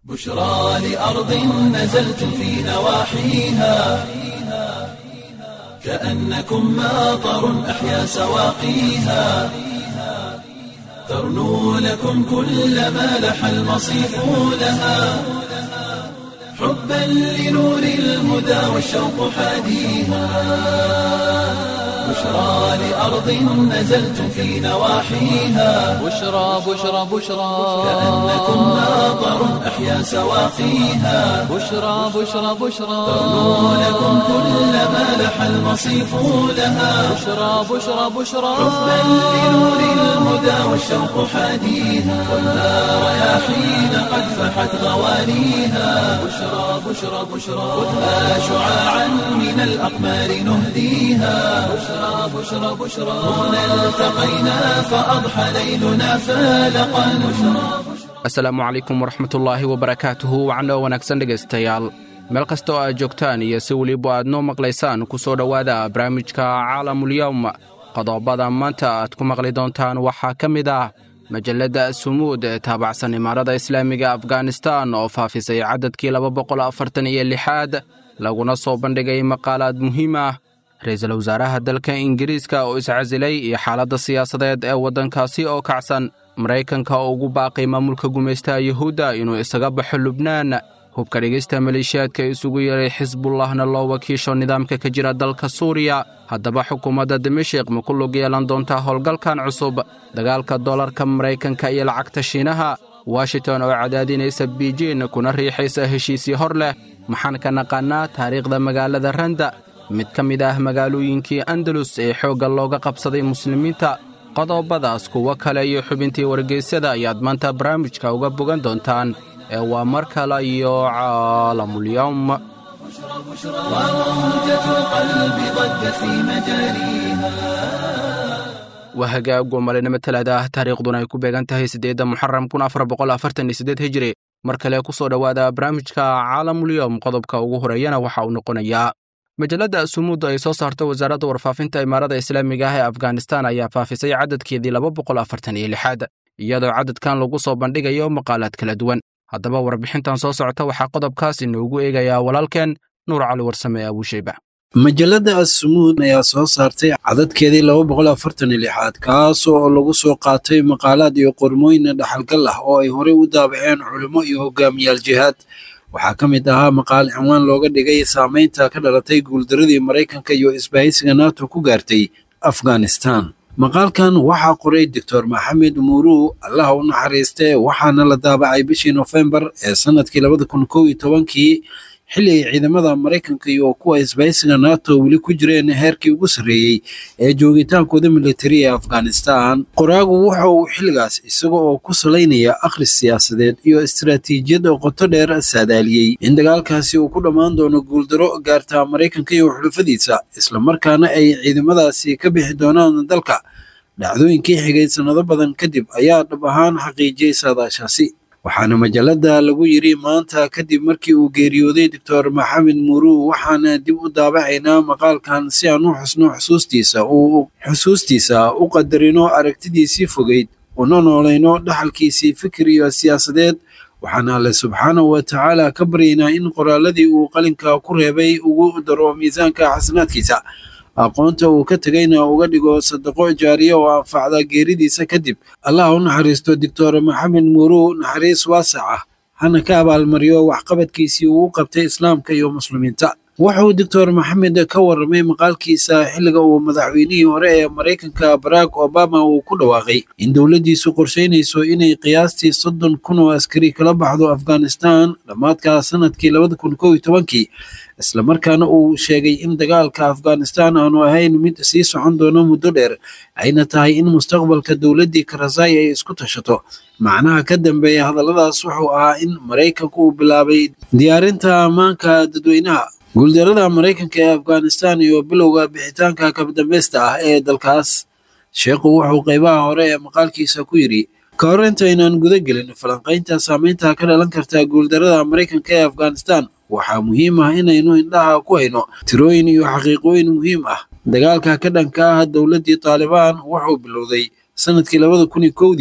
بشرى لأرض نزلت في نواحيها كأنكم ماطر أحيا سواقيها ترنو لكم كل ما لح المصيف لها حبا لنور الهدى والشوق حاديها بشرى لأرض نزلت في نواحيها بشرى بشرى بشرى كأنكم ماطر أحيا سواقيها بشرى بشرى بشرى ترنو لكم كل ما لح المصيف لها بشرى بشرى بشرى حبا لنور الهدى والشوق حاديها والنار رياحين قد فحت غوانيها بشرى بشرى بشرى خذها شعاعا من الأقمار نهديها بشرى بشرى بشرى هنا التقينا فأضحى ليلنا فالقا بشرى asalaamu calaykum waraxmatullaahi wabarakaatuhu wacno wanaagsan dhegaystayaal meel kasta oo aad joogtaan iyo si weliba aad noo maqlaysaan ku soo dhowaada barnaamijka caalamulyowm qodobada maanta aad ku maqli doontaan waxaa ka mid ah majalladda sumuud ee taabacsan imaarada islaamiga afghanistan oo faafisay cadadkii laba boqol afartan iyo lixaad laguna soo bandhigay maqaalaad muhiim ah ra-iisul wasaaraha dalka ingiriiska oo iscasilay iyo xaaladda siyaasadeed ee waddankaasi oo kacsan maraykanka oo ugu baaqay maamulka gumaystaha yuhuudda inuu isaga baxo lubnaan hubka dhigista maleeshiyaadka isugu yeeray xisbullahna loo wakiisho nidaamka ka jira dalka suuriya haddaba xukuumadda dimashik ma ku lug yeelan doontaa howlgalkan cusub dagaalka dollarka maraykanka iyo lacagta shiinaha washington oo cadaadinaysa biijin kuna riixaysa heshiisii hor leh maxaan ka naqaannaa taariikhda magaalada randa mid ka mid ah magaalooyinkii andalus ee xoogga looga qabsaday muslimiinta qodobadaas kuwo kale iyo xubintii wargeysyada ayaad maanta barnaamijka uga bogan doontaan ee waa mar kale iyo caalamulyowm وموجة القلب ضجت في مجاريها waa hagaag oo malinimo talaada ah taariikhduna ay ku beegan tahay siddeedda muxaram kun afar boqol afartan iyo siddeed hijiri mar kale ku soo dhowaada barnaamijka caalamulyowm qodobka ugu horeeyana waxa uu noqonayaa majalladda sumuud ay soo saarto wasaaradda warfaafinta imaarada islaamiga ah ee afghanistan ayaa faafisay cadadkeedii laba boqol afartan iyo lixaad iyadoo cadadkan lagu soo bandhigayo maqaalaad kala duwan haddaba warbixintan soo socota waxaa qodobkaas inoogu eegayaa walaalkeen nuur cali warsame ee abuushayba majalladda assumuud ayaa soo saartay cadadkeedii laba boqol afartan iyo lixaad kaas oo lagu soo qaatay maqaalaad iyo qormooyin dhaxalgal ah oo ay horey u daabaceen culimo iyo hogaamiyaal jihaad waxaa ka mid ahaa maqaal cinwaan looga dhigay saamaynta ka dhalatay guuldaradii maraykanka iyo isbahaysiga nato ku gaartay afghanistan maqaalkan waxaa qoray doctor maxamed muuruu allaha u naxariiste waxaana la daabacay bishii nofembar ee sanadkii labada kun kow iyo tobankii xilli ay ciidamada maraykanka iyo kuwa isbahaysiga nato weli ku jireen heerkii ugu sarreeyey ee joogitaankooda militari ee afghanistan qoraagu waxa uu xilligaas isaga oo ku salaynaya akhris siyaasadeed iyo istaraatiijiyad qoto dheer saadaaliyey in dagaalkaasi uu ku dhammaan doono guuldaro gaarta maraykanka iyo xulufadiisa islamarkaana ay ciidamadaasi ka bixi doonaan dalka dhacdooyinkii xigay sannado badan kadib ayaa dhab ahaan xaqiijiyey saadaashaasi waxaana majalladda lagu yidhi maanta kadib markii uu geeriyooday doctor maxamed muuruu waxaana dib u daabacaynaa maqaalkan si aan u xusno xusuustiisa uu xusuustiisa u qadarino aragtidiisii fogeyd una noolayno dhaxalkiisii fikir iyo siyaasadeed waxaana alle subxaanahu wa tacaala ka baryaynaa in qoraaladii uu qalinka ku reebay ugu daro miisaanka xasanaadkiisa aqoonta uu ka tegayna uga dhigo sadaqo jaariya oo anfacda geeridiisa kadib allah u naxariisto doctor maxamed muuruu naxariis waasac ah hana ka abaalmariyo waxqabadkiisii uu u qabtay islaamka iyo muslimiinta wuxuu doctor maxamed ka warramay maqaalkiisa xilliga uu madaxweynihii hore ee maraykanka barack obama uu ku dhawaaqay in dowladdiisu qorshaynayso inay qiyaastii soddon kun oo askari kala baxdo afghanistan dhammaadka sanadkii labada kun kow iyo tobankii islamarkaana uu sheegay in dagaalka afghanistan aanu ahayn mid sii socon doono muddo dheer ayna tahay in mustaqbalka dowladdii karazai ay isku tashato macnaha ka dambeeya hadalladaas wuxuu ahaa in maraykanku uu bilaabay diyaarinta ammaanka dadweynaha guuldarada maraykanka ee afghanistan iyo bilowga bixitaanka kabdambeysta ah ee dalkaas sheekhu wuxuu qaybaha hore ee maqaalkiisa ku yidhi ka hor intaynaan guda gelin falanqaynta saameynta ka dhalan karta guuldarada maraykanka ee afghanistan waxaa muhiim ah inaynu indhaha ku hayno tirooyin iyo xaqiiqooyin muhiim ah dagaalka ka dhanka ah dowladdii taalibaan wuxuu bilowday sanadkii labada kun iyo kowdii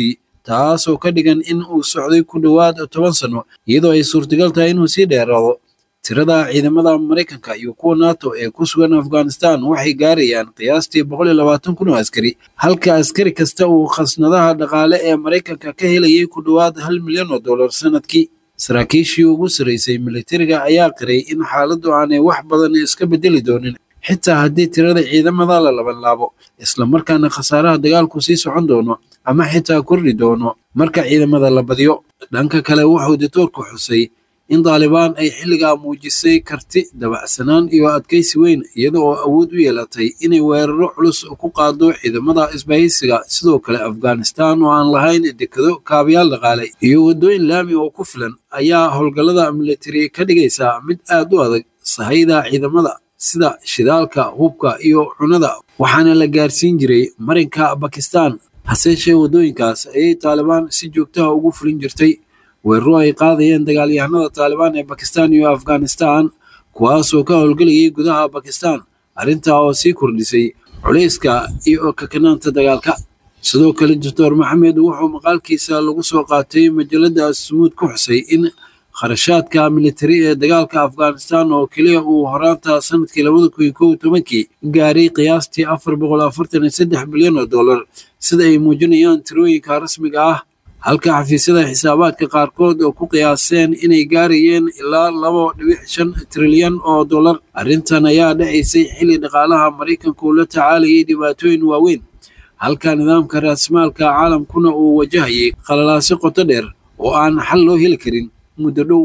taasoo ka dhigan in uu socday ku dhowaad toban sano iyadoo ay suurtagal tahay inuu sii dheeraado tirada ciidamada maraykanka iyo kuwa nato ee ku sugan afghanistan waxay gaarayaan qiyaastii boqol iyo labaatan kun oo askari halka askari kasta uu khasnadaha dhaqaale ee maraykanka ka helayay ku dhowaad hal milyan oo dollar sanadkii saraakiishii ugu saraysay militariga ayaa qiray in xaaladdu aanay wax badan iska bedeli doonin xitaa haddii tirada ciidamada la labanlaabo islamarkaana khasaaraha dagaalku sii socon doono ama xitaa kordhi doono marka ciidamada la badiyo dhanka kale wuxuu ditoorku xusay in daalibaan ay xilligaa muujisay karti dabacsanaan iyo adkaysi weyn iyada oo awood u yeelatay inay weeraro culus ku qaado ciidamada isbahaysiga sidoo kale afghanistan oo aan lahayn dekado kaabayaal dhaqaale iyo waddooyin laami oo ku filan ayaa howlgallada militari ka dhigaysaa mid aad u adag sahayda ciidamada sida shidaalka hubka iyo cunada waxaana la gaarsiin jiray marinka bakistan haseeshee waddooyinkaas ayay taalibaan si joogtaha ugu fulin jirtay weeraro ay qaadayeen dagaalyahanada taalibaan ee bakistan iyo afghanistan kuwaasoo ka howlgelayay gudaha bakistan arrintaa oo sii kordhisay culayska iyo kakanaanta dagaalka sidoo kale doctor maxamed wuxuu maqaalkiisa lagu soo qaatay majalada sumuud ku xusay in kharashaadka militari ee dagaalka afghanistan oo keliya uu horaanta sanadkii labada kun iyo kow iyo tobankii gaaray qiyaastii afar boqol afartan iyo saddex bilyan oo dollar sida ay muujinayaan tirooyinka rasmiga ah halka xafiisyada xisaabaadka qaarkood oo ku qiyaaseen inay gaarayeen ilaa laba dhibic shan trilyan oo dollar arrintan ayaa dhacaysay xilli dhaqaalaha maraykanka uu la tacaalayay dhibaatooyin waaweyn halka nidaamka raasmaalka caalamkuna uu wajahayay qalalaasi qoto dheer oo aan xal loo heli karin muddo dhow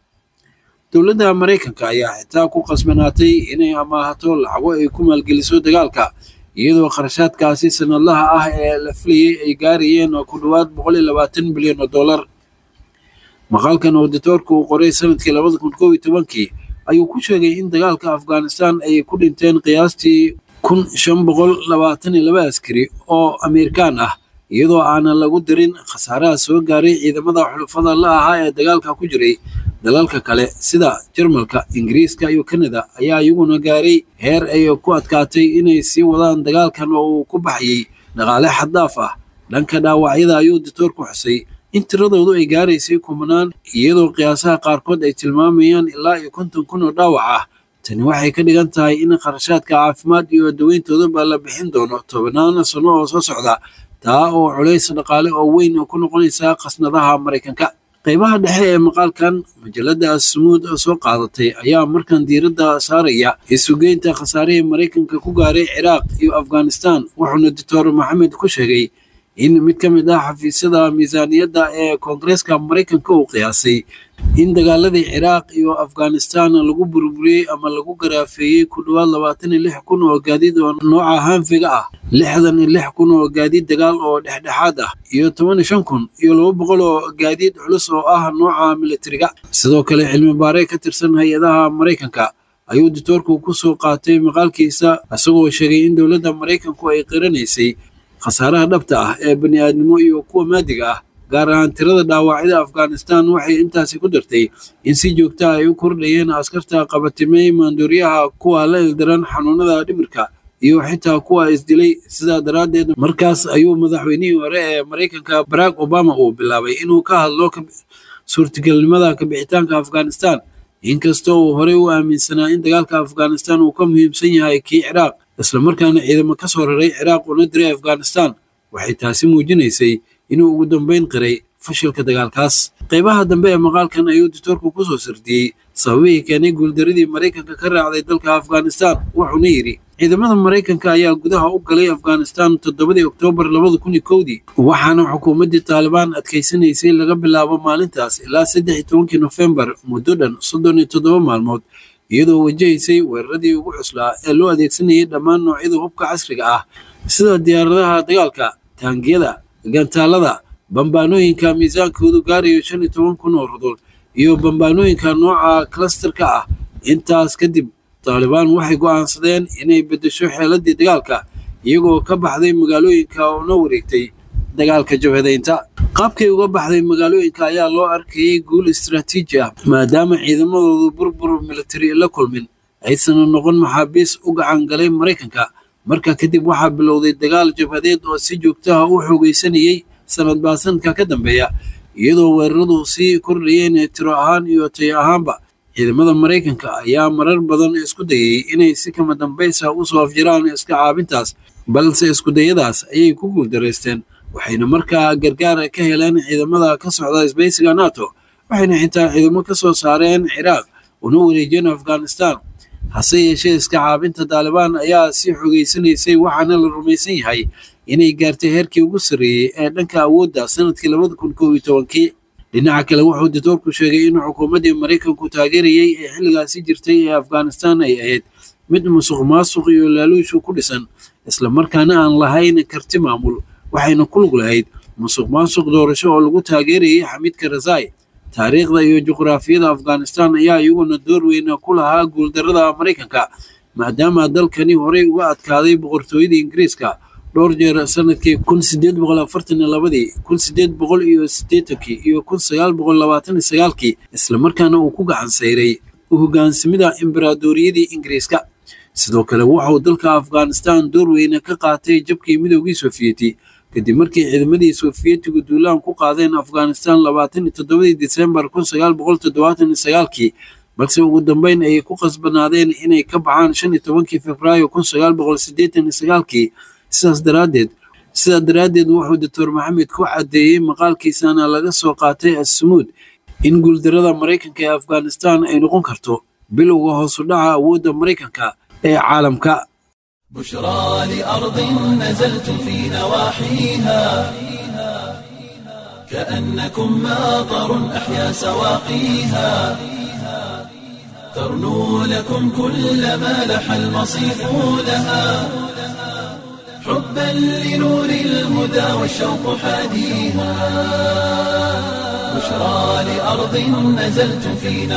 dowladda maraykanka ayaa xitaa ku qasbanaatay inay amaahato lacago ay ku maalgeliso dagaalka iyadoo kharashaadkaasi sanadlaha ah ee la filayay ay gaarayeen ku dhowaad boqol iyo labaatan bilyan oo dollar maqaalkan auditoorka uu qoray sanadkii labada kun kow iyo tobankii ayuu ku sheegay in dagaalka afghanistan ay ku dhinteen qiyaastii kun shan boqol labaatan iyo laba askari oo ameerikaan ah iyadoo aanan lagu darin khasaaraha soo gaaray ciidamada xulufada la ahaa ee dagaalka ku jiray dalalka kale sida jarmalka ingiriiska iyo kanada ayaa iyaguna gaaray heer ay ku adkaatay inay sii wadaan dagaalkan oo uu ku baxayay dhaqaale xaddaaf ah dhanka dhaawacyada ayuu ditoorku xusay in tiradoodu ay gaaraysay kumanaan iyadoo qiyaasaha qaarkood ay tilmaamayaan ilaa iyo konton kun oo dhaawac ah tani waxay ka dhigan tahay in kharashaadka caafimaad iyo daweyntoodaba la bixin doono tobanaana sano oo soo socda taa oo culays dhaqaale oo weyn ku noqonaysa khasnadaha maraykanka qaybaha dhexe ee maqaalkan majalada smuud soo qaadatay ayaa markan diiradda saaraya isugeynta khasaarihii maraykanka ku gaaray ciraaq iyo afghanistan wuxuuna doctor maxamed ku sheegay in mid ka mid ah xafiisyada miisaaniyadda ee koongareeska maraykanka uu qiyaasay in dagaaladii ciraaq iyo afghanistan lagu burburiyey ama lagu garaafeeyey ku dhowaad labaatan iyo lix kun oo gaadiid oo nooca hanfiga ah lixdan iyo lix kun oo gaadiid dagaal oo dhexdhexaad ah iyo toban iyo shan kun iyo laba boqol oo gaadiid culus oo ah nooca militariga sidoo kale cilmi baare ka tirsan hay-adaha maraykanka ayuu ditoorku ku soo qaatay maqaalkiisa isagoo sheegay in dowladda maraykanku ay qiranaysay khasaaraha dhabta ah ee bani aadnimo iyo kuwa maadiga ah gaar ahaan tirada dhaawacyada afghanistan waxay intaasi ku dartay in si joogta ay u kordhayeen askarta qabatimey maandooriyaha kuwa la ildaran xanuunada dhimirka iyo xitaa kuwa isdilay sidaa daraaddeed markaas ayuu madaxweynihii hore ee maraykanka barack obama uu bilaabay inuu ka hadlo suurtagelnimada kabixitaanka afghanistan inkastoo uu horey u aaminsanaa in dagaalka afghanistan uu ka muhiimsan yahay kii ciraaq islamarkaana ciidamo ka soo raray ciraaq una diray afghanistan waxay taasi muujinaysay inuu ugu dambeyn qiray fashilka dagaalkaas qaybaha dambe ee maqaalkan ayuu ditoorku ku soo sardiyey sababihii keenay guuldaradii maraykanka ka raacday dalka afghanistan wuxuuna yidhi ciidamada maraykanka ayaa gudaha u galay afghanistan toddobadii oktoobar labada kun iyo kowdii waxaana xukuumaddii taalibaan adkaysanaysay laga bilaabo maalintaas ilaa saddex iyo tobankii nofembar muddo dhan soddon iyo toddoba maalmood iyadoo wajahaysay weeraradii ugu cuslaa ee loo adeegsanayay dhammaan noocyada hubka casriga ah sida diyaaradaha dagaalka taangiyada gantaalada bambaanooyinka miisaankoodu gaarayo shan iyo toban kun oo rudul iyo bambaanooyinka nooca klasterka ah intaas kadib taalibaan waxay go'aansadeen inay beddesho xeeladii dagaalka iyagoo ka baxday magaalooyinka una wareegtay dagaalka jabhadaynta qaabkay uga baxday magaalooyinka ayaa loo arkayay guul istaraatiiji ah maadaama ciidamadoodu burbur militari la kulmin aysan noqon maxaabiis u gacan galay maraykanka marka kadib waxaa bilowday dagaal jabhadeed oo si joogtaha u xoogaysanayey sanad baa sanadka ka dambeeya iyadoo weeraradu sii kordhayeen tiro ahaan iyo tayo ahaanba ciidamada maraykanka ayaa marar badan isku dayay inay si kama dambaysa usoo afjiraan iska caabintaas balse iskudayadaas ayay ku guuldaraysteen waxayna markaa gargaar ka heleen ciidamada ka socda isbaysiga nato waxayna xitaa ciidamo ka soo saareen ciraaq una wareejiyeen afghanistan hase yeeshee iska caabinta taalibaan ayaa sii xogeysanaysay waxaana la rumaysan yahay inay gaartay heerkii ugu sarreeyey ee dhanka awoodda sanadkii labada kun kow iyo tobankii dhinaca kale wuxuu ditoorku sheegay in xukuumaddii maraykanku taageerayey ee xilligaasi jirtay ee afghanistan ay ahayd mid musuq maasuq iyo laaluushu ku dhisan islamarkaana aan lahayn karti maamul waxayna ku lug lahayd musuq maasuq doorasho oo lagu taageerayay xamiid karzai taariikhda iyo juqraafiyada afghanistan ayaa iyaguna door weyn ku lahaa guuldarrada maraykanka maadaama dalkani horey uga adkaaday boqortooyada ingiriiska dhowr jeer sanadkii kun sideed boqol afartan iyo labadii kun sideed boqol iyo siddeetankii iyo kun sagaal boqol labaatan iyo sagaalkii islamarkaana uu ku gacan sayray hoggaansimida imberaadoriyadii ingiriiska sidoo kale waxauu dalka afghanistan door weyne ka qaatay jabkii midoogii sofiyeeti kadib markii ciidamadii sofiyetigu duulaan ku qaadeen afghanistan labaatan iyo toddobadii disembar kun sagaal boqol toddobaatan iyo sagaalkii balse ugu dambeyn ayay ku qasbanaadeen inay ka baxaan shan iyo tobankii februaayo kun sagaal boqol siddeetan iyo sagaalkii sidaas daraaddeed sidaa daraaddeed wuxuu doctor maxamed ku caddeeyey maqaalkiisana laga soo qaatay assumuud in guuldarrada maraykanka ee afghanistan ay noqon karto bilowga hoosu dhaca awoodda maraykanka ee caalamka بشرى لأرض نزلت في نواحيها كأنكم ماطر أحيا سواقيها ترنو لكم كل ما لح المصيف لها حبا لنور الهدى والشوق حاديها بشرى لأرض نزلت في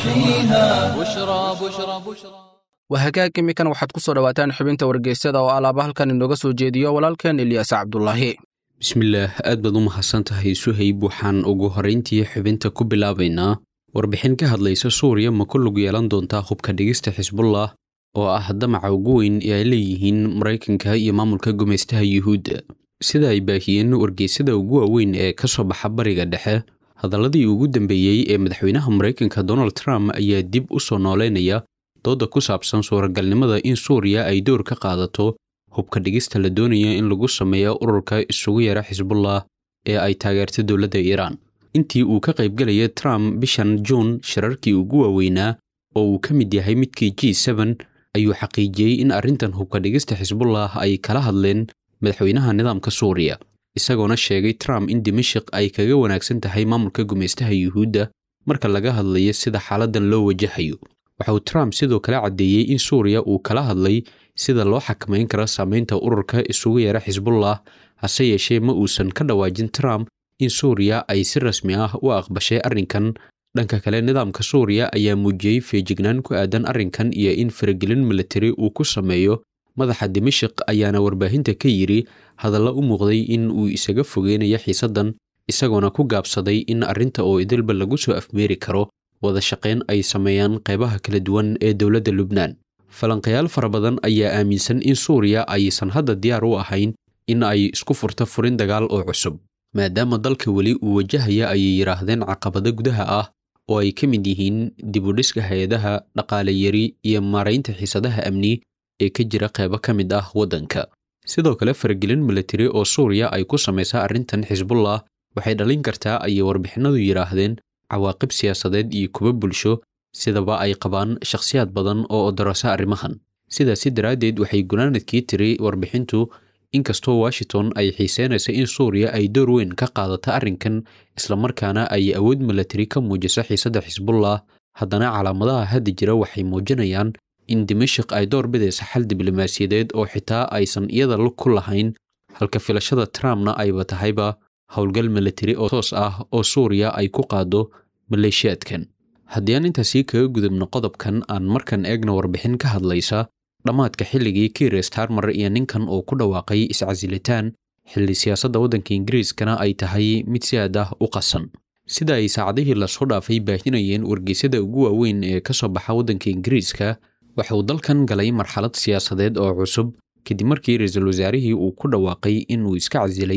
نواحيها بشرى بشرى بشرى waa hagaag imikan waxaad ku soo dhowaataan xubinta wargeysyada oo alaaba halkan inooga soo jeediyo walaalkeen ilyaas cabdulaahi bismillaah aad baad u mahadsan tahay suhayb waxaan ugu horrayntii xubinta ku bilaabaynaa warbixin ka hadlaysa suuriya ma ku lug yeelan doontaa hubka dhigista xisbullah oo ah damaca ugu weyn ee ay leeyihiin maraykanka iyo maamulka gumaystaha yuhuudda sida ay baahiyeen wargeysyada ugu waaweyn ee ka soo baxa bariga dhexe hadalladii ugu dambeeyey ee madaxweynaha maraykanka donald trump ayaa dib u soo nooleynaya dooda ku saabsan suuragalnimada in suuriya ay door ka qaadato hubka dhigista la doonaya in lagu sameeyo ururka isugu yara xisbullah ee ay taageerta dowladda iiraan intii uu ka qaybgelaya trump bishan juun shirarkii ugu waaweynaa oo uu ka mid yahay midkii g seben ayuu xaqiijiyey in arrintan hubka dhigista xisbullah ay kala hadleen madaxweynaha nidaamka suuriya isagoona sheegay trump in dimashik ay kaga wanaagsan tahay maamulka gumaystaha yuhuudda marka laga hadlayo sida xaaladdan loo wajahayo waxa uu trump sidoo kale caddeeyey in suuriya uu kala hadlay sida loo xakamayn karo saamaynta ururka isugu yeera xisbullah hase yeeshee ma uusan ka dhawaajin trump in suuriya ay si rasmi ah u aqbashay arrinkan dhanka kale nidaamka suuriya ayaa muujiyey feejignaan ku aadan arrinkan iyo in faragelin militari uu ku sameeyo madaxa dimashik ayaana warbaahinta ka yidhi hadalla u muuqday in uu isaga fogeynayo xiisaddan isagoona ku gaabsaday in arrinta oo idilba lagu soo afmeeri karo wada shaqayn ay sameeyaan qaybaha kala duwan ee dowladda lubnaan falanqayaal fara badan ayaa aaminsan in suuriya aysan hadda diyaar u ahayn in ay isku furto furin dagaal oo cusub maadaama dalka weli uu wajahaya ayay yidhaahdeen caqabado gudaha ah oo ay ka mid yihiin dibudhiska hay-adaha dhaqaale yari iyo maaraynta xiisadaha amni ee ka jira qaybo ka mid ah waddanka sidoo kale faragelin militari oo suuriya ay ku samaysa arrintan xisbullah waxay dhalin kartaa ayay warbixinadu yidhaahdeen cawaaqib siyaasadeed iyo kuwa bulsho sidaba ay qabaan shakhsiyaad badan oo odorasa arrimahan sidaasi daraaddeed waxay gunaanadkii tiri warbixintu inkastoo washington ay xiiseynaysa in suuriya ay door weyn ka qaadato arrinkan islamarkaana ay awood milatari ka muujiso xiisadda xisbullah haddana calaamadaha hadda jira waxay muujinayaan in dimashik ay door bidaysa xal diblomaasiyadeed oo xitaa aysan iyada ku lahayn halka filashada trumpna ayba tahayba howlgal milatari oo toos ah oo suuriya ay ku qaado maleeshiyaadkan haddii aan intaasii kaga gudubno qodobkan aan markan eegna warbixin ka hadlaysa dhammaadka xilligii kiir starmer iyo ninkan uu ku dhawaaqay iscasilitaan xilli siyaasadda waddanka ingiriiskana ay tahay mid si aad ah u qasan sida ay saacadihii lasoo dhaafay baahinayeen wargeysyada ugu waaweyn ee ka soo baxa waddanka ingiriiska waxa uu dalkan galay marxalad siyaasadeed oo cusub kadib markii ra-iisul wasaarihii uu ku dhawaaqay inuu iska casilay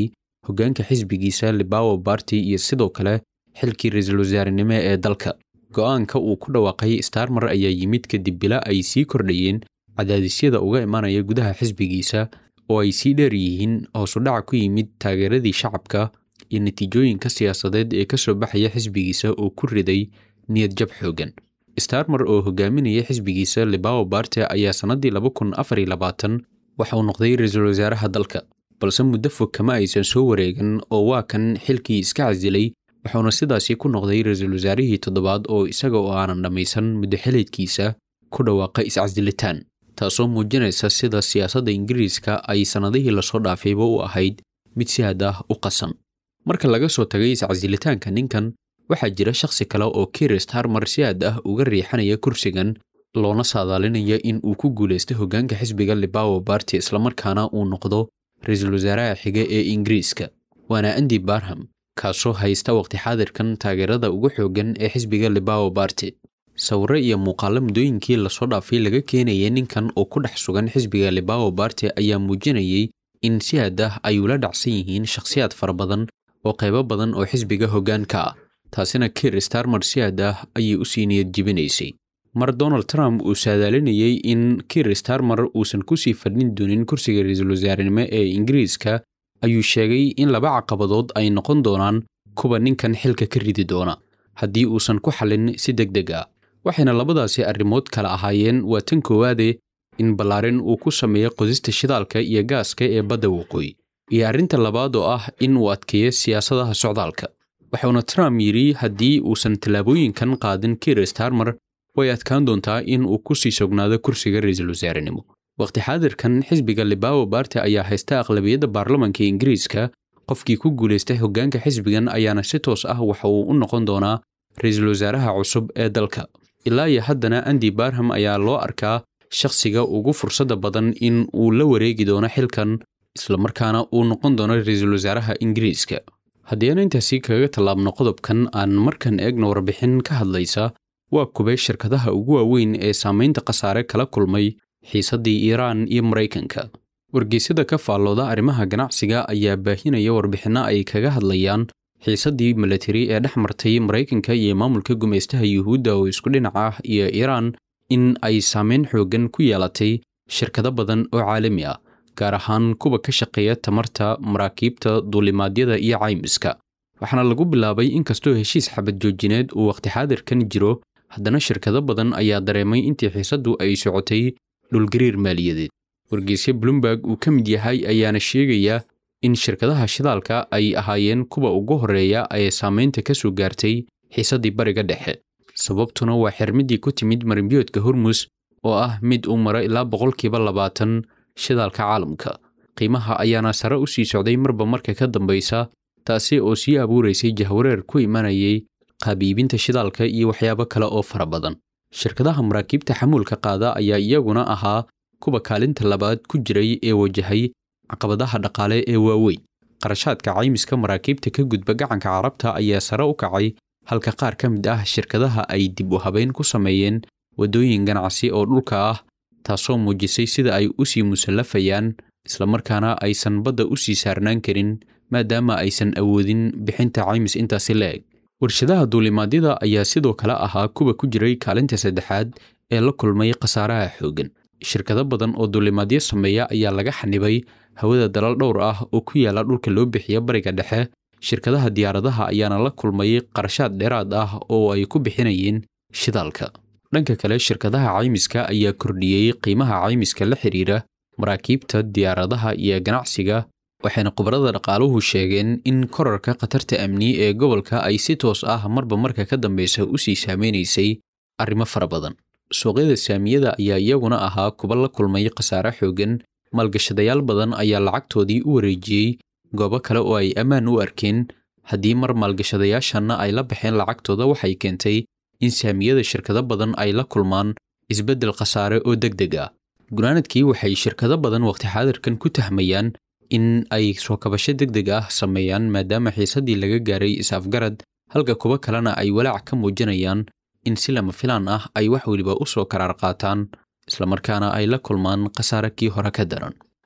hoggaanka xisbigiisa libawo barty iyo sidoo kale xilkii ra-iisul wasaarenimo ee dalka go'aanka uu ku dhawaaqay starmer ayaa yimid kadib bila ay sii kordhayeen cadaadisyada uga imanaya gudaha xisbigiisa oo ay sii dheer yihiin hoosudhaca ku yimid taageeradii shacabka iyo natiijooyinka siyaasadeed ee ka soo baxaya xisbigiisa oo ku riday niyad jab xoogan starmer oo hogaaminaya xisbigiisa libawo barte ayaa sannaddii laba kun afar iyo labaatan waxa uu noqday ra-iisul wasaaraha dalka balse muddo fog kama aysan soo wareegan oo waa kan xilkii iska casilay wuxuuna sidaasi ku noqday ra-iisul wasaarihii toddobaad oo isaga oo aanan dhammaysan muddo xiliedkiisa ku dhawaaqa iscasilitaan taasoo muujinaysa sida siyaasadda ingiriiska ay sannadihii lasoo dhaafayba u ahayd mid si had ah u qasan marka laga soo tagay iscasilitaanka ninkan waxaa jira shakhsi kale oo kiir starmer si aad ah uga riixanaya kursigan loona saadaalinaya in uu ku guulaystay hoggaanka xisbiga libawo barty islamarkaana uu noqdo ra-iisul wasaaraha xiga ee ingiriiska waana andi barham kaasoo haysta waqti xaadirkan taageerada ugu xooggan ee xisbiga libawo barty sawirro iyo muuqaallo muddooyinkii lasoo dhaafay laga keenayay ninkan oo ku dhex sugan xisbiga libawo barty ayaa muujinayay in si had ah ay ula dhacsan yihiin shakhsiyaad fara badan oo qaybo badan oo xisbiga hoggaanka ah taasina kiir starmer si had ah ayay u sii niyad jibinaysay mar donald trump uu saadaalinayay in kiir starmer uusan kusii fadhin doonin kursiga ra-iisul wasaarenimo ee ingiriiska ayuu sheegay in laba caqabadood ay noqon doonaan kuwa ninkan xilka ka ridi doona haddii uusan ku xallin si deg deg ah waxayna labadaasi arrimood kala ahaayeen waa tan koowaade in ballaarin uu ku sameeyo qodista shidaalka iyo gaaska ee badda waqooyi iyo arrinta labaad oo ah in uu adkeeyo siyaasadaha socdaalka wuxuuna trump yidhi haddii uusan tallaabooyinkan qaadin kiir starmer way adkaan doontaa in uu ku sii sognaado kursiga ra-iisul wasaarenimo waqti xaadirkan xisbiga libawo barty ayaa haysta aqlabiyadda baarlamanka ingiriiska qofkii ku guulaystay hoggaanka xisbigan ayaana si toos ah waxa uu u noqon doonaa ra-iisul wasaaraha cusub ee dalka ilaa iyo haddana andi barham ayaa loo arkaa shakhsiga ugu fursadda badan in uu la wareegi doono xilkan islamarkaana uu noqon doono ra-iisul wasaaraha ingiriiska haddii aan intaasi kaga tallaabno qodobkan aan markan eegno warbixin ka hadlaysa waa kubay shirkadaha ugu waaweyn ee saamaynta khasaare kala kulmay xiisaddii iiraan iyo maraykanka wargeysyada ka faallooda arrimaha ganacsiga ayaa baahinaya warbixinno ay kaga hadlayaan xiisaddii milatari ee dhex martay maraykanka iyo maamulka gumaystaha yuhuudda oo isku dhinac ah iyo iiraan in ay saameyn xooggan ku yeelatay shirkado badan oo caalami ah gaar ahaan kuwa ka shaqeeya tamarta maraakiibta duulimaadyada iyo caymiska waxaana lagu bilaabay inkastoo heshiis xabad joojineed uu waqti xaadirkan jiro haddana shirkado badan ayaa dareemay intii xiisaddu ay socotay dhulgariir maaliyadeed wargeysya bloomberg uu ka mid yahay ayaana sheegaya in shirkadaha shidaalka ay ahaayeen kuwa ugu horreeya ee saamaynta ka soo gaartay xiisaddii bariga dhexe sababtuna waa xirmiddii ku timid marimbiyoodka hormus oo ah mid uu maro ilaa boqolkiiba labaatan shidaalka caalamka qiimaha ayaana sare u sii socday marba marka ka dambaysa taasi oo sii abuuraysay jahwareer ku imanayay qaabiibinta shidaalka iyo waxyaabo kale oo fara badan shirkadaha maraakiibta xamuulka qaada ayaa iyaguna ahaa kuwa kaalinta labaad ku jiray ee wajahay caqabadaha dhaqaale ee waaweyn qarashaadka caymiska maraakiibta ka gudba gacanka carabta ayaa sare u kacay halka qaar ka mid ah shirkadaha ay dib u habeyn ku sameeyeen waddooyin ganacsi oo dhulka ah taasoo muujisay sida ay u sii musallafayaan islamarkaana aysan badda u sii saarnaan karin maadaama aysan awoodin bixinta caymis intaasi la-eg warshadaha duulimaadyada ayaa sidoo kale ahaa kuwa ku jiray kaalinta saddexaad ee la kulmay khasaaraha xooggan shirkado badan oo duulimaadyo sameeya ayaa laga xanibay hawada dalal dhowr ah oo ku yaala dhulka loo bixiya bariga dhexe shirkadaha diyaaradaha ayaana la kulmay qarashaad dheeraad ah oo ay ku bixinayeen shidaalka dhanka kale shirkadaha caymiska ayaa kordhiyey qiimaha caymiska la xidhiira maraakiibta diyaaradaha iyo ganacsiga waxayna khubarada dhaqaaluhu sheegeen in korarka khatarta amni ee gobolka ay si toos ah marba marka ka dambeysa u sii saameynaysay arrimo fara badan suuqyada saamiyada ayaa iyaguna ahaa kuba la kulmay khasaare xooggan maalgashadayaal badan ayaa lacagtoodii u wareejiyey goobo kale oo ay ammaan u arkeen haddii mar maalgashadayaashanna ay la baxeen lacagtooda waxay keentay in saamiyada shirkado badan ay la kulmaan isbeddel khasaare oo deg deg ah gunaanadkii waxay shirkado badan waqti xaadirkan ku tahmayaan in ay soo kabasho deg deg ah sameeyaan maadaama xiisaddii laga gaaray is-afgarad halka kuwo kalena ay walaac ka muujinayaan in si lama filaan ah ay wax weliba u soo karaar qaataan islamarkaana ay la kulmaan khasaare kii hore ka daran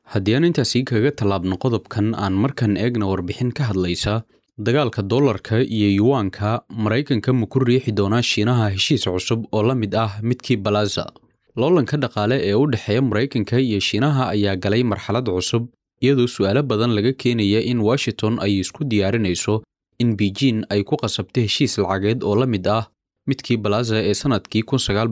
haddii aan intaasii kaga tallaabno qodobkan aan markan eegna warbixin ka hadlaysa dagaalka dollarka iyo yuwaanka maraykanka ma ku riixi doonaa shiinaha heshiis cusub oo la mid ah midkii balaza loolanka dhaqaale ee u dhexeeya maraykanka iyo shiinaha ayaa galay marxalad cusub iyadoo su'aalo badan laga keenaya in washington ay isku diyaarinayso in beijin ay ku qasabto heshiis lacageed oo la mid ah midkii balaza ee sannadkii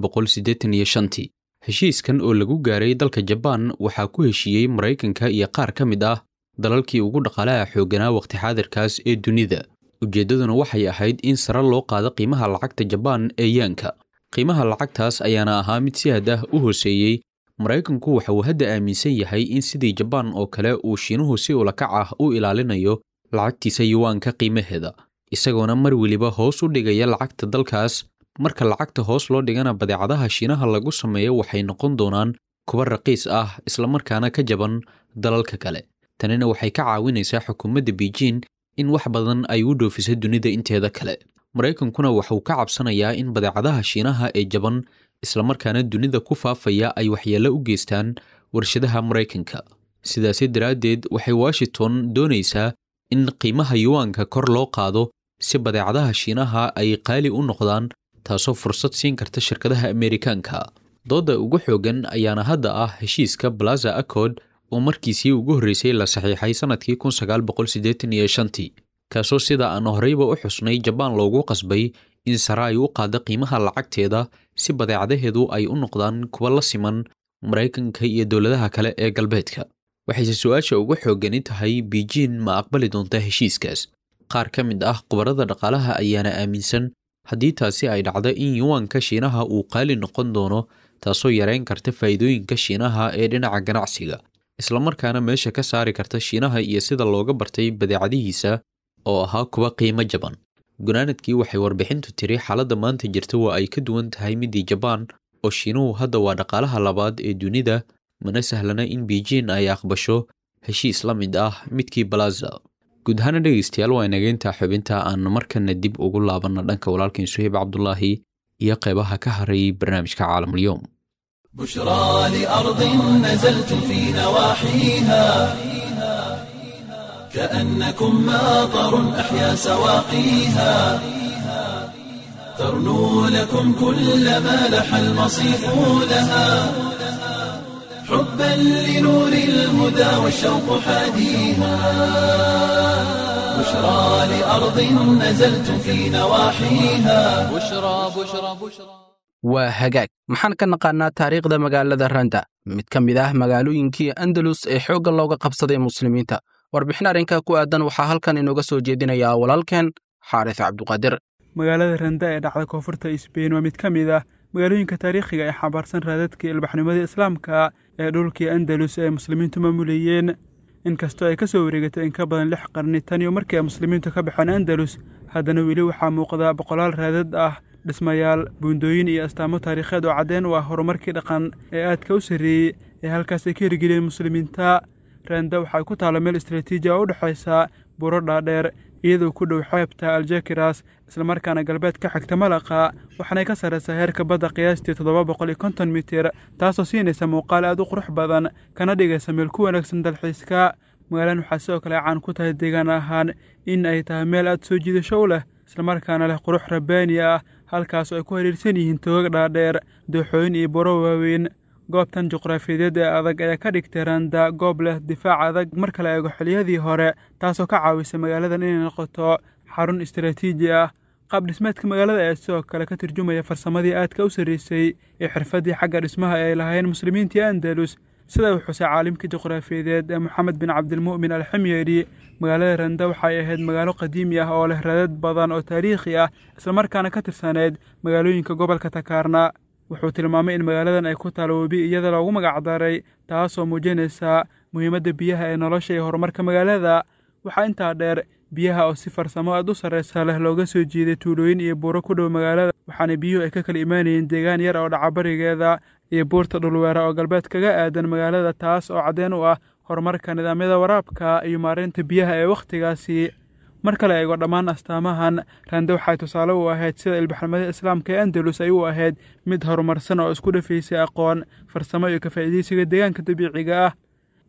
tii heshiiskan oo lagu gaaray dalka jabaan waxaa ku heshiiyey maraykanka iyo qaar ka mid ah dalalkii ugu dhaqaalaha xoogganaa wakhti xaadirkaas ee dunida ujeeddaduna waxay ahayd in sare loo qaado qiimaha lacagta jabaan ee yaanka qiimaha lacagtaas ayaana ahaa mid si had ah u hooseeyey maraykanku waxa uu hadda aaminsan yahay in sidii jabaan oo kale uu shiinuhu si ulakac ah u ilaalinayo lacagtiisa yuwaanka qiimaheeda isagoona mar weliba hoos u dhigaya lacagta dalkaas marka lacagta hoos loo dhigana badeecadaha shiinaha lagu sameeyo waxay noqon doonaan kuwa raqiis ah islamarkaana ka jaban dalalka kale tanina waxay ka caawinaysaa xukuumadda beijin in wax badan ay u dhoofiso dunida inteeda kale maraykankuna waxauu ka cabsanayaa in badeecadaha shiinaha ee jaban islamarkaana dunida ku faafaya ay waxyeello u geystaan warshadaha maraykanka sidaasi daraaddeed waxay washington doonaysaa in qiimaha yuwaanka kor loo qaado si badeecadaha shiinaha ay qaali u noqdaan taasoo fursad siin karta shirkadaha ameerikaanka doodda ugu xooggan ayaana hadda ah heshiiska balaza accord oo markiisii ugu horreysay la saxiixay sannadkii tii kaasoo sida aan horeyba u xusnay jabaan loogu qasbay in sare ay u qaaddo qiimaha lacagteeda si badeecadaheedu ay u noqdaan kuwa la siman maraykanka iyo dowladaha kale ee galbeedka waxayse su-aasha ugu xooggani tahay beijin ma aqbali doonta heshiiskaas qaar ka mid ah khubarada dhaqaalaha ayaana aaminsan haddii taasi ay dhacdo in yuwaanka shiinaha uu qaali noqon doono taasoo yareyn karta faa'iidooyinka shiinaha ee dhinaca ganacsiga islamarkaana meesha ka saari karta shiinaha iyo sida looga bartay badeecadihiisa oo ahaa kuwa qiimo jaban gunaanadkii waxay warbixintu tiri xaaladda maanta jirta waa ay ka duwan tahay midii jabaan oo shiinuhu hadda waa dhaqaalaha labaad ee dunida mana sahlana in beijin ay aqbasho heshiis la mid ah midkii balaza guud ahaana dhegeystayaal waa inageyntaa xubinta aan markana dib ugu laabanna dhanka walaalkiin suheyb cabdulaahi iyo qeybaha ka haray barnaamijka caalamulyoom بشرى لأرض نزلت في نواحيها كأنكم ماطر أحيا سواقيها ترنو لكم كل ما لح المصيف لها حبا لنور الهدى والشوق حاديها بشرى لأرض نزلت في نواحيها بشرى بشرى بشرى waa hagaag maxaan ka naqaannaa taariikhda magaalada randa mid ka mid ah magaalooyinkii andalus ee xoogga looga qabsaday muslimiinta warbixin arrinka ku aadan waxaa halkan inooga soo jeedinayaa walaalkeen xaaris cabduqaadir magaalada randa ee dhacda koonfurta sbein waa mid ka mid ah magaalooyinka taariikhiga ee xambaarsan raadadkii ilbaxnimadii islaamka ee dhulkii andalus ee muslimiintu maamulayeen inkastoo ay ka soo wareegatay in ka badan lix qarni tan iyo markii ay muslimiintu ka baxeen andalus haddana weli waxaa muuqda boqolaal raadad ah dhismayaal buundooyin iyo astaamo taariikheed oo caddeen u ah horumarkii dhaqan ee aadka u sarreeyey ee halkaas ay ka hirgeliyeen muslimiinta randa waxay ku taalla meel istraatiiji oo u dhexaysa buro dhaadheer iyadoo ku dhow xeebta aljekiras islamarkaana galbeed ka xigta malaqa waxaanay ka sarraysaa heerka badda qiyaastii toddoba boqol iyo konton mitir taasoo siinaysa muuqaal aad u qurux badan kana dhigaysa meel ku wanaagsan dalxiiska magaaladan waxaa sidoo kale caan ku tahay deegaan ahaan in ay tahay meel aad soo jiidasho u leh islamarkaana leh qurux rabbaani ah halkaas oo ay ku hariirsan yihiin togag dhaadheer dooxooyin iyo buro waaweyn goobtan juqraafiyadeed ee adag ayaa ka dhigtay randa goob leh difaac adag marka la eego xiliyadii hore taasoo ka caawisa magaaladan inay noqoto xarun istaraatiiji ah qaab dhismeedka magaalada ayaa sidoo kale ka turjumaya farsamadii aadka u sarreysay ee xirfaddii xagga dhismaha ee ay lahaayeen muslimiintii andalus sida uu xusay caalimkii juqraafiyadeed ee moxamed bin cabdilmu'min alximyeri magaalada randa waxay ahayd magaalo qadiimi ah oo leh raadad badan oo taariikhi ah islamarkaana ka tirsaneyd magaalooyinka gobolka takaarna wuxuu tilmaamay in magaaladan ay ku taalo webi iyada loogu magacdaray taasoo muujinaysa muhiimadda biyaha ee nolosha iyo horumarka magaalada waxaa intaa dheer biyaha oo si farsamo aad u sarraysa leh looga soo jiiday tuulooyin iyo buuro ku dhow magaalada waxaana biyuhu ay ka kala imaanayeen deegaan yar oo dhacabarigeeda iyo buurta dhulweera oo galbeed kaga aadan magaalada taas oo caddeen u ah horumarka nidaamyada waraabka iyo maareynta biyaha ee wakhtigaasi marka la eego dhammaan astaamahan rande waxay tusaale u ahayd sida ilbaxnimada islaamka ee andalus ay u ahayd mid horumarsan oo isku dhafaysay aqoon farsamo iyo ka faa'iidaysiga deegaanka dabiiciga ah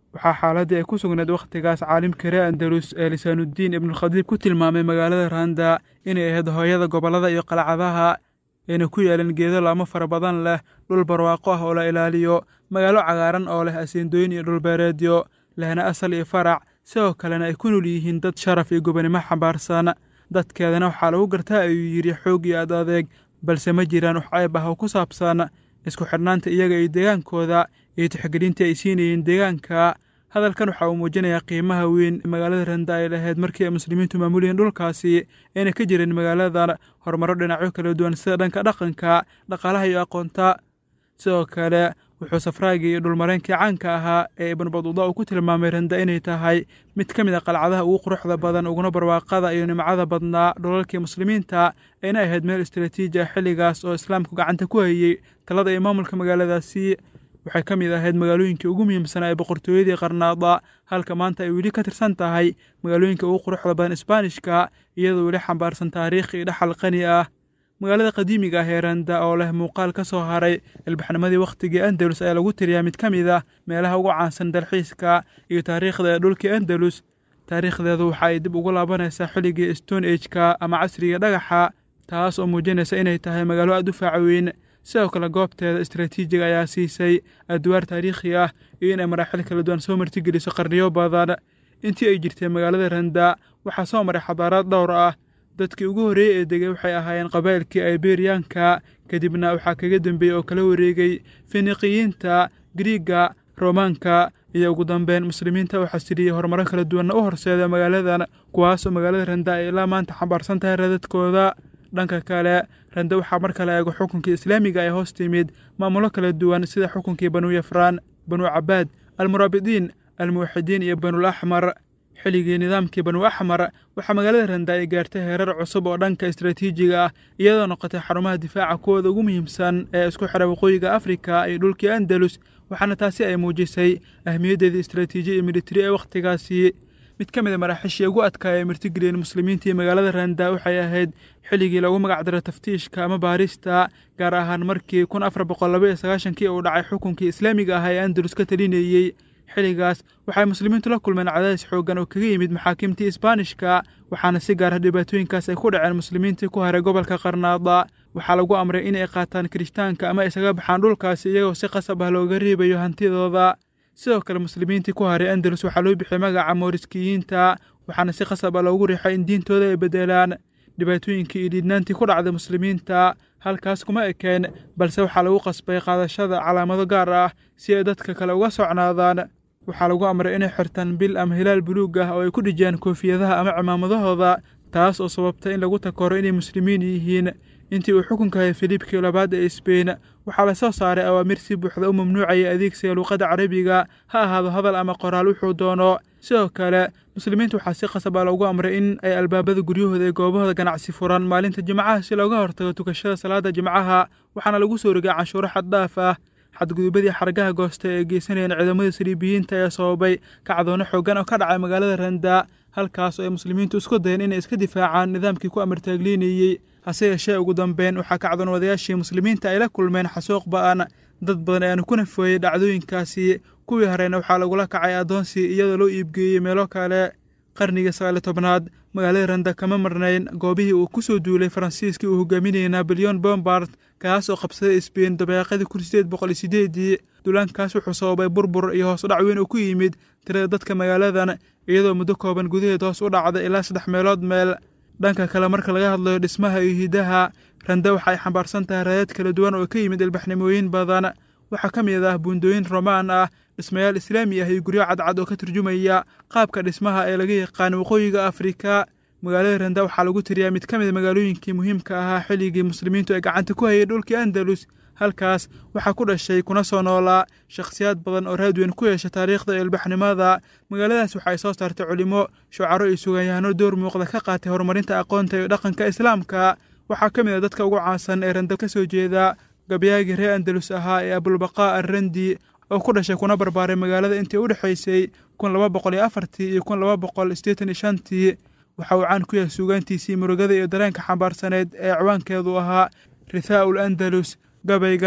waxaa xaaladii ay ku sugnayd wakhtigaas caalimka reer andalus ee lisaanudiin ibnulkhadiib ku tilmaamay magaalada randa inay ahayd hooyada gobollada iyo qalcadaha ayna ku yaaleen geedo laamo fara badan leh dhul barwaaqo ah oo la ilaaliyo magaalo cagaaran oo leh asiindooyin iyo dhulbeereedyo lehna asal iyo farac sidoo kalena ay ku nool yihiin dad sharaf iyo gobonimo xambaarsan dadkeedana waxaa lagu gartaa ayuu yidhi xoog iyo ad adeeg balse ma jiraan wax ceeb ah oo ku saabsan isku xidhnaanta iyaga iyo deegaankooda iyo tixgelintii ay siinayeen deegaanka hadalkan waxa uu muujinayaa qiimaha weyn magaalada randa ay lahayd markii ay muslimiintu maamulayeen dhulkaasi ayna ka jireen magaaladan horumaro dhinacyo kala duwan sida dhanka dhaqanka dhaqaalaha iyo aqoonta sidoo kale wuxuu safraagii iyo dhulmareenkii caanka ahaa ee ibnu baduuda uu ku tilmaamay randa inay tahay mid ka mid a qalcadaha ugu quruxda badan uguna barwaaqada iyo nimcada badnaa dhulalkii muslimiinta ayna ahayd meel istaraatiiji ah xilligaas oo islaamku gacanta ku hayey talada iyo maamulka magaaladaasi waxay ka mid ahayd magaalooyinkii ugu muhiimsanaa ee boqortooyadii qarnaada halka maanta ay weli ka tirsan tahay magaalooyinka ugu quruxda badan isbaanishka iyadoo weli xambaarsan taariikh iyo dhaxal qani ah magaalada qadiimiga ah ee randa oo leh muuqaal ka soo haray ilbaxnimadii wakhtigii andalus ayaa lagu tiriyaa mid ka mid ah meelaha ugu caansan dalxiiska iyo taariikhda ee dhulkii andalus taariikhdeedu waxa ay dib ugu laabanaysaa xilligii stone ageka ama casriga dhagaxa taas oo muujinaysa inay tahay magaalo aad u faacaweyn sidoo kale goobteeda istaraatiijiga ayaa siisay adwaar taariikhi ah iyo inay maraaxil kala duwan soo martigeliso qarniyo badan intii ay jirtay magaalada randa waxaa soo maray xadaaraad dhowr ah dadkii ugu horreeyey ee degay waxay ahaayeen qabaa'ilkii iberiyanka kadibna waxaa kaga dambeeyey oo kala wareegay finiqiyiinta griiga romaanka iyo ugu dambeyn muslimiinta oo xasiliyey horumaro kala duwanna u horseeda magaaladan kuwaasoo magaalada randa ay ilaa maanta xambaarsan tahay radadkooda dhanka kale rande waxaa mar kale eego xukunkii islaamiga ee hoos timid maamulo kala duwan sida xukunkii banuu yafraan banuu cabaad almuraabidiin almuwaxidiin iyo banul axmar xilligii nidaamkii banuu axmar waxaa magaalada randa ay gaartay heerar cusub oo dhanka istaraatiijiga ah iyadoo noqotay xarumaha difaaca kuwooda ugu muhiimsan ee isku xidha waqooyiga afrika iyo dhulkii andalus waxaana taasi ay muujisay ahmiyaddeedii istaraatiiji iyo militari ee wakhtigaasi mid ka mid a maraaxiishii ugu adkaaya ay martigeliyeen muslimiintii magaalada randa waxay ahayd xilligii lagu magacdaro taftiishka ama baarista gaar ahaan markii kun afar boqol laba iyo sagaashankii uu dhacay xukunkii islaamiga ah ee andalus ka talinayey xilligaas waxay muslimiintu la kulmeen cadaadis xooggan oo kaga yimid maxaakiimtii isbaanishka waxaana si gaara dhibaatooyinkaas ay ku dhaceen muslimiintii ku haray gobolka qarnaada waxaa lagu amray inay qaataan kirishtaanka ama isaga baxaan dhulkaasi iyagoo si qasab ah looga reebayo hantidooda sidoo kale muslimiintii ku haray andalus waxaa loo bixiyey magaca mooriskiyiinta waxaana si qasab ah loogu riixay in diintooda ay bedelaan dhibaatooyinkii iyo dhiidnaantii ku dhacday muslimiinta halkaas kuma ekeen balse waxaa lagu qasbay qaadashada calaamado gaar ah si ay dadka kale uga socnaadaan waxaa lagu amray inay xirtaan bil ama hilaal buluug ah oo ay ku dhijiyaan koofiyadaha ama cimaamadahooda taas oo sababtay in lagu takoro inay muslimiin yihiin intii uu xukunka hayay filiibkii labaad ee sbein waxaa la soo saaray awaamir si buuxda u mamnuucaya adeegsiga luuqadda carabiga ha ahaado hadal ama qoraal wuxuu doono sidoo kale muslimiinta waxaa si qasab ah loogu amray in ay albaabada guryahooda ee goobahooda ganacsi furan maalinta jimcaha si looga hortago tukashada salaada jimcaha waxaana lagu soo rogay canshuuro xaddhaaf ah xadgudubadii xargaha goosta ee geysanayeen ciidamada saliibiyiinta ee sababay kacdoono xooggan oo ka dhacay magaalada randa halkaas oo ay muslimiintu isku dayeen inay iska difaacaan nidaamkii ku amartaagliinayey hase yeeshee ugu dambeyn waxaa kacdoon wadayaashii muslimiinta ay la kulmeen xasuuq ba'an dad badan ayaanu ku nafooyey dhacdooyinkaasi kuwii horeyna waxaa lagula kacay addoonsi iyadoo loo iibgeeyey meelo kale qarnigii sagaaliyo tobnaad magaalada randa kama marnayn goobihii uu ku soo duulay faransiiskii uu hogaaminayay naboleon bombard kaas oo qabsaday sbein dabeeqadii kun sideed boqol iyo sideedii duulaankaas wuxuu sababay burbur iyo hoos u dhac weyn oo ku yimid tirada dadka magaaladan iyadoo muddo kooban gudaheed hoos u dhacday ilaa saddex meelood meel dhanka kale marka laga hadlayo dhismaha iyo hidaha randa waxa ay xambaarsan tahay raadad kala duwan oo ka yimid ilbaxnimooyin badan waxaa ka mid ah buundooyin romaan ah dhismayaal islaami ah iyo guryo cadcad oo ka turjumaya qaabka dhismaha ee laga yaqaan waqooyiga afrika magaalada randa waxaa lagu tiriyaa mid ka mid magaalooyinkii muhiimka ahaa xilligii muslimiintu ay gacanta ku hayay dhulkii andalus halkaas waxaa ku dhashay kuna soo noolaa shakhsiyaad badan oo raadweyn ku yeesha taariikhda iyo ilbaxnimada magaaladaas waxa ay soo saartay culimo shucaro iyo suganyahanno door muuqda ka qaatay horumarinta aqoonta iyo dhaqanka islaamka waxaa ka mid a dadka ugu caansan ee randa ka soo jeeda gabyaagii reer andalus ahaa ee abulbaqaa arrandi oo ku dhashay kuna barbaaray magaalada intii u dhexaysay kun laba boqol iyo afartii iyo kun laba boqol siddeetan iyo shantii waxa uu caan ku yahay suugaantiisii murugada iyo dareenka xambaarsaneed ee ciwaankeedu ahaa rithaa'ul andalus gabaygan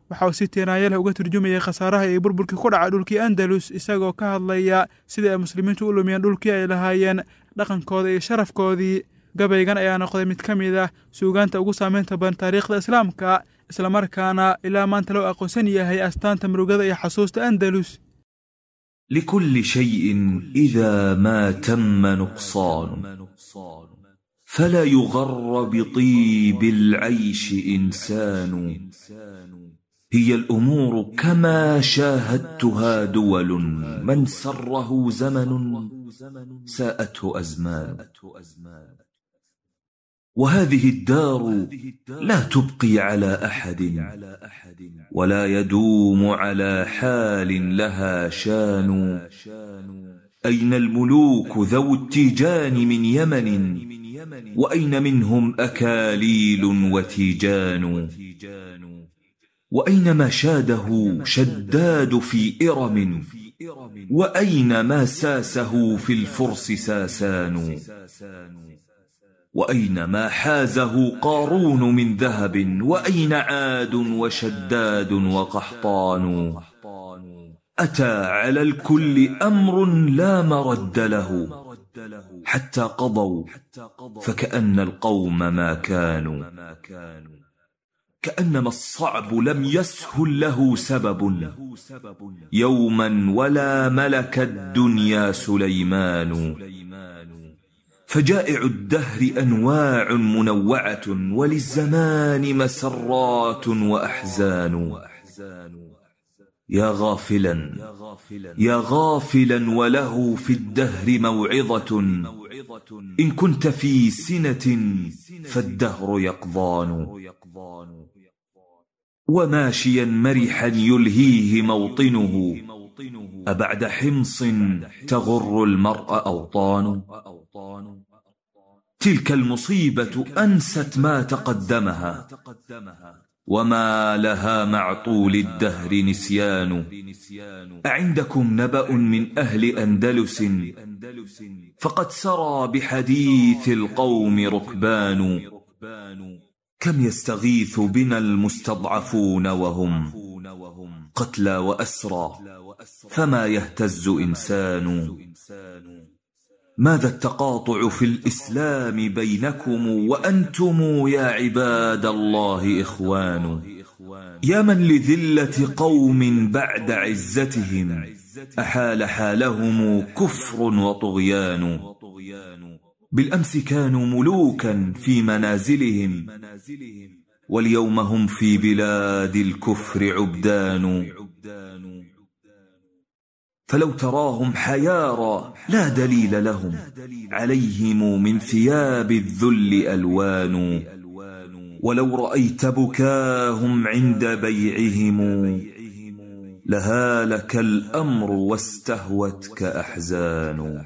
waxa uu si tiiraanya leh uga turjumayay khasaaraha iyo burburkii ku dhaca dhulkii andalus isagoo ka hadlaya sidii ay muslimiintu u lumiyeen dhulkii ay lahaayeen dhaqankooda iyo sharafkoodii gabaygan ayaa noqday mid ka mid ah suugaanta ugu saameynta badan taariikhda islaamka islamarkaana ilaa maanta loo aqoonsan yahay astaanta murugada iyo xasuusta andalus لكل شيء إذا ما تم نقصان فلا يغر بطيب العيش إنسان هي الأمور كما شاهدتها دول من سره زمن ساءته أزمان وهذه الدار لا تبقي على أحد ولا يدوم على حال لها شان أين الملوك ذو التيجان من يمن وأين منهم أكاليل وتيجان وأين ما شاده شداد في إرم وأين ما ساسه في الفرس ساسان وأين ما حازه قارون من ذهب وأين عاد وشداد وقحطان أتى على الكل أمر لا مرد له حتى قضوا فكأن القوم ما كانوا كأنما الصعب لم يسهل له سبب يوما ولا ملك الدنيا سليمان فجائع الدهر أنواع منوعة وللزمان مسرات وأحزان يا غافلا يا غافلا وله في الدهر موعظة إن كنت في سنة فالدهر يقضان وماشيا مرحا يلهيه موطنه أبعد حمص تغر المرء أوطان تلك المصيبة أنست ما تقدمها وما لها مع طول الدهر نسيان أعندكم نبأ من أهل أندلس فقد سرى بحديث القوم ركبان كم يستغيث بنا المستضعفون وهم قتلى وأسرى فما يهتز إنسان ماذا التقاطع في الإسلام بينكم وأنتم يا عباد الله إخوان يا من لذلة قوم بعد عزتهم أحال حالهم كفر وطغيان بالأمس كانوا ملوكا في منازلهم واليوم هم في بلاد الكفر عبدان فلو تراهم حيارى لا دليل لهم عليهم من ثياب الذل ألوان ولو رأيت بكاهم عند بيعهم لهالك الأمر واستهوتك أحزان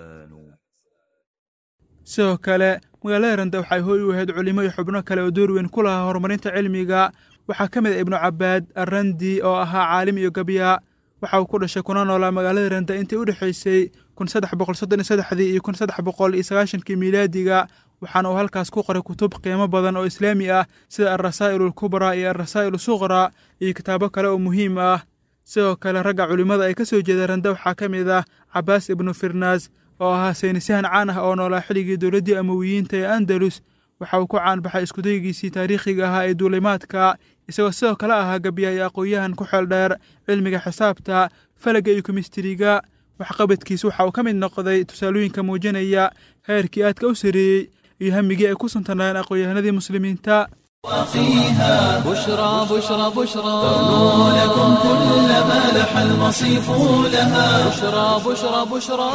sidoo kale magaalada randa waxay hooy u ahayd culimo iyo xubno kale oo door weyn ku lahaa horumarinta cilmiga waxaa ka mid ah ibnu cabaad arrandi oo ahaa caalim iyo gabya waxa uu ku dhashay kuna noolaa magaalada randa intii u dhexaysay kun saddex boqol soddon iyo saddexdii iyo kun saddex boqol iyo sagaashankii miilaadiga waxaana uu halkaas ku qoray kutub qiimo badan oo islaami ah sida alrasaa'il alkubraa iyo alrasaa'il suqraa iyo kitaabo kale oo muhiim ah sidoo kale ragga culimmada ay ka soo jeeda randa waxaa ka mid ah cabaas ibnu firnaas oo ahaa saynisyahan caan ah oo noolaa xilligii dowladdii amawiyiinta ee andalus waxa uu ku caanbaxay iskudaygiisii taariikhiga ahaa ee duulimaadka isagoo sidoo kale ahaa gabya iyo aqoon-yahan ku xeel dheer cilmiga xisaabta falaga iyo komistiriga waxqabadkiis waxa uu ka mid noqday tusaalooyinka muujinaya heerkii aadka u sareeyey iyo hamigii ay ku suntanaayeen aqoon-yahanadii muslimiinta فيها بشرى بشرى بشرى لكم كل ما لح المصيف لها بشرى بشرى بشرى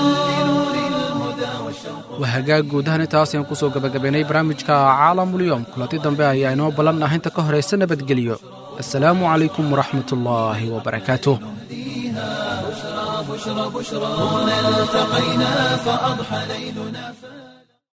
waa hagaag guud ahaan intaas ayaan kusoo gabagabaynay barnaamijka caalamulyoom kulanti dambe ayaa inoo ballan ah inta ka horaysa nabadgelyo assalaamu calaykum waraxmat ullaahi wabarakaatuh التقينا فأضحى ليلنا